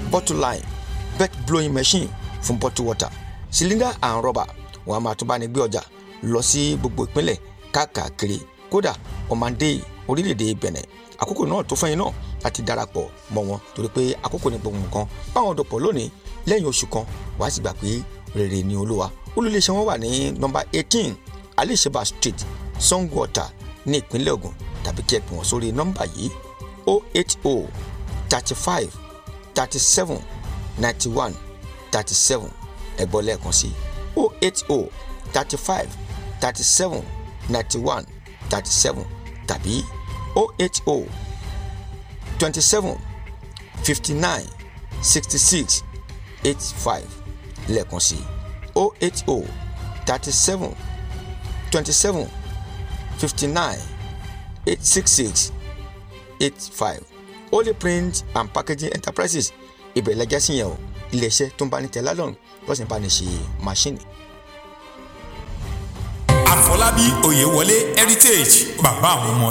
bottle line bed blowing machine fún bottle water cylinder and rubber wọn a máa tún bá ní gbé ọjà lọ sí gbogbo ìpínlẹ̀ káàkiri kódà ọmọdé orílẹ̀-èdè Benin àkókò náà tó fẹ́yìn náà láti darapọ̀ mọ́ wọn torí pé àkókò ní gbogbo nǹkan báwọn dọ̀pọ̀ lónìí lẹ́yìn oṣù kan wàá sì gbà pé rere ni olúwa olùléṣẹ́ wọn wà ní nọ́mbà eighteen alisheba street Sangwater ní ìpínlẹ̀ Ògùn tàbí kí ẹ pè wọ́n sórí nọ́mbà yìí o eight o thirty five thirty seven ninety one thirty seven ẹ̀gbọ́n lẹ́ẹ̀kan sí o eight o thirty five thirty seven ninety one thirty seven tàbí o eight o twenty seven fifty nine sixty six eight five lẹ́ẹ̀kan sí o eight o thirty seven twenty seven fifty nine eight six six eight five Holy Print and Packaging Enterprises ibẹ̀ lẹ́jẹ́ sí yẹn o iléeṣẹ́ tó ń bá ní tẹ̀ lálọ́run lọ́sìn bá ní ṣe máṣíìnì. Àfọlábí Oyèwọlé Heritage bàbá àwọn ọmọ